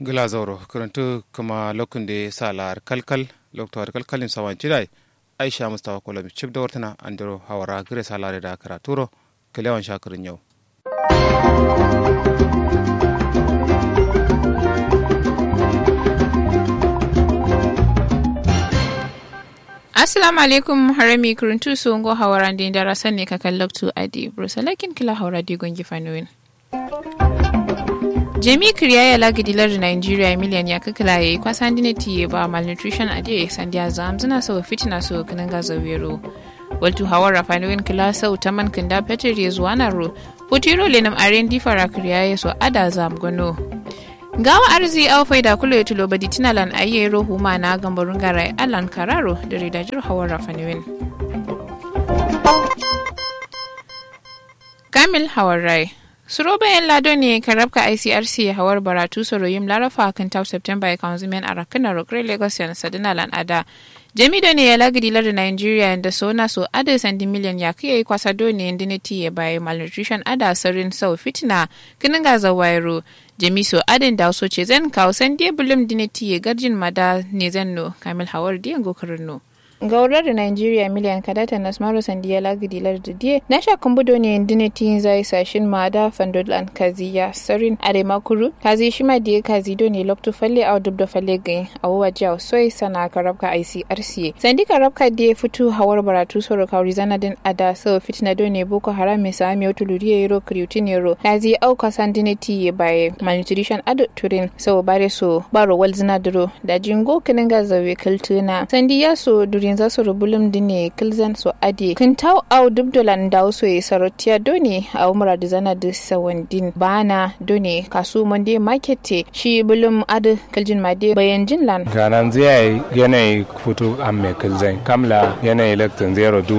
gila zauro karantu kuma lokun da sa lar kalkal lokto kalkalin sawan cidai aisha mustafa kolami cip da wartana andiro hawara gire sa lare da karaturo kalewan shakirin yau Assalamu alaikum harami kuruntu su ngo hawara ndi ndara sanne ka kallaktu adi brusalakin kila hawara di gongi fanuin. Jami Kriya ya lagi dilar Nigeria miliyan ya kakala ya yi kwasan dinati ba malnutrition a je sandiya zam zina so fitina so kanin gaza wero. Waltu hawara fanuin kila sau ta man kinda petir ya zuwa na ro. Putiro lenam aren difara Kriya ya so ada zam gano. gawa arzi au faida kulo ya tulo badi tinalan aye rohu ma na gambarun garai alan kararo da ridajir hawar rafaniwin kamil hawar rai suro bayan lado ne kan rabka icrc hawar baratu soroyim larafa kan tau september ya kan zumen a rakina rokre lagos yan sadinalan ada jamido ne ya lagidi lar nigeria da sona so ada sandi miliyan ya kai kwasa do ne indiniti ya bayi malnutrition ada sarin sau fitina kinin gaza wairo jamiso adin da so ce zan kawo san die bulum diniti ya garjin mada ne zan no kamil hawar diyan gokarin no gaurar da Nigeria miliyan kadata na smaro sandiya lagidi larda die na sha kumbudo ne diniti zai sashin mada fandolan kaziya sarin arema kuru kazi shima die kazi do ne lokto falle au dubdo falle gai au waja soi sana karabka ICRC sandi karabka die futu hawar baratu soro kauri zana din ada so fitna do ne boko haram me sa mi otuluri yero kriutin yero kazi au kasan diniti ye baye malnutrition ado turin so bare so baro walzina duro da jingo kininga zawe kiltuna sandiya so durin za su rubulum dine kilzan su ade kin tau au dubdolan da so yi sarotiya doni a umra da zana da sawandin bana doni kasu monde market shi bulum ade kiljin made bayan jin lan ganan zai yanayi fito an mai kilzan kamla yanayi laktin zero du